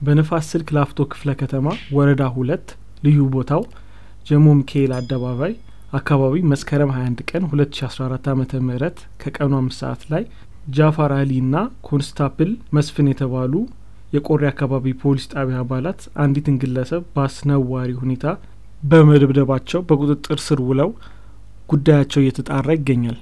በንፋስ ስልክ ላፍቶ ክፍለ ከተማ ወረዳ ሁለት ልዩ ቦታው ጀሞ ሚካኤል አደባባይ አካባቢ መስከረም 21 ቀን 2014 ዓ ም ከቀኑ አምስት ሰዓት ላይ ጃፋር አሊ እና ኮንስታፕል መስፍን የተባሉ የቆሬ አካባቢ ፖሊስ ጣቢያ አባላት አንዲትን ግለሰብ በአስነዋሪ ሁኔታ በመደብደባቸው በቁጥጥር ስር ውለው ጉዳያቸው እየተጣራ ይገኛል።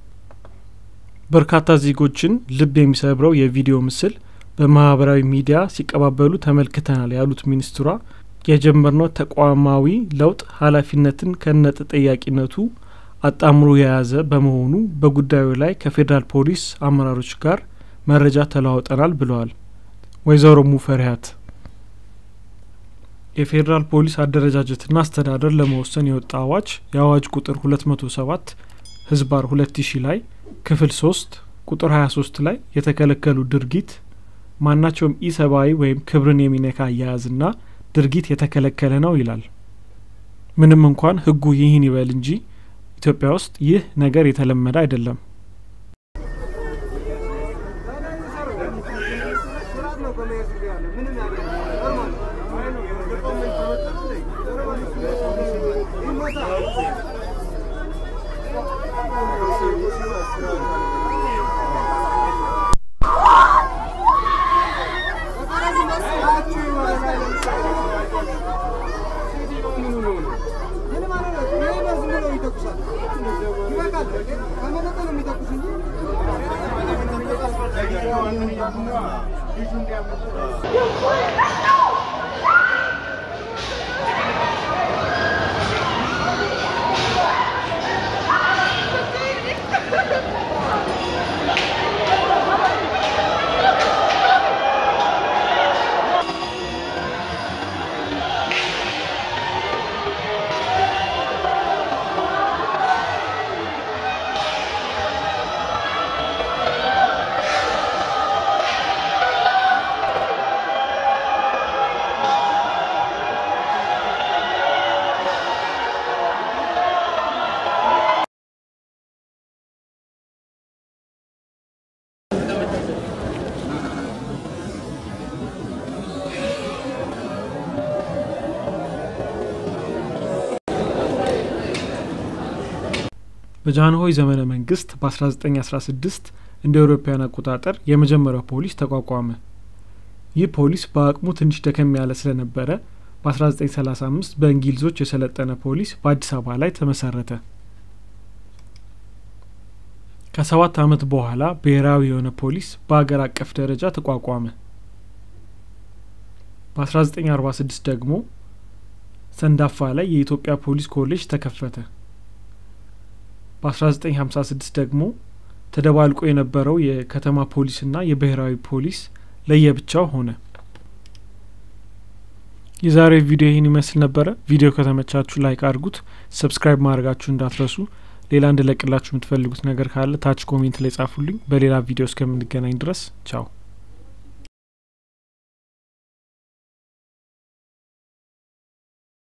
በርካታ ዜጎችን ልብ የሚሰብረው የቪዲዮ ምስል በማህበራዊ ሚዲያ ሲቀባበሉ ተመልክተናል ያሉት ሚኒስትሯ የጀመርነው ተቋማዊ ለውጥ ኃላፊነትን ከነ ተጠያቂነቱ አጣምሮ የያዘ በመሆኑ በጉዳዩ ላይ ከፌዴራል ፖሊስ አመራሮች ጋር መረጃ ተለዋውጠናል ብለዋል። ወይዘሮ ሙፈሪያት የፌዴራል ፖሊስ አደረጃጀትና አስተዳደር ለመወሰን የወጣ አዋጅ የአዋጅ ቁጥር ሁለት መቶ ሰባት ህዝባር ሁለት ሺ ላይ ክፍል ሶስት ቁጥር ሀያ ሶስት ላይ የተከለከሉ ድርጊት ማናቸውም ኢሰብአዊ ወይም ክብርን የሚነካ አያያዝና ድርጊት የተከለከለ ነው ይላል። ምንም እንኳን ህጉ ይህን ይበል እንጂ ኢትዮጵያ ውስጥ ይህ ነገር የተለመደ አይደለም። በጃንሆይ ዘመነ መንግስት በ1916 እንደ አውሮፓውያን አቆጣጠር የመጀመሪያው ፖሊስ ተቋቋመ። ይህ ፖሊስ በአቅሙ ትንሽ ደከም ያለ ስለነበረ በ1935 በእንግሊዞች የሰለጠነ ፖሊስ በአዲስ አበባ ላይ ተመሰረተ። ከሰባት ዓመት በኋላ ብሔራዊ የሆነ ፖሊስ በአገር አቀፍ ደረጃ ተቋቋመ። በ1946 ደግሞ ሰንዳፋ ላይ የኢትዮጵያ ፖሊስ ኮሌጅ ተከፈተ። በ1956 ደግሞ ተደባልቆ የነበረው የከተማ ፖሊስና የብሔራዊ ፖሊስ ለየብቻው ሆነ። የዛሬው ቪዲዮ ይህን ይመስል ነበረ። ቪዲዮ ከተመቻችሁ ላይክ አድርጉት፣ ሰብስክራይብ ማድረጋችሁ እንዳትረሱ። ሌላ እንድለቅላችሁ የምትፈልጉት ነገር ካለ ታች ኮሜንት ላይ ጻፉልኝ። በሌላ ቪዲዮ እስከምንገናኝ ድረስ ቻው።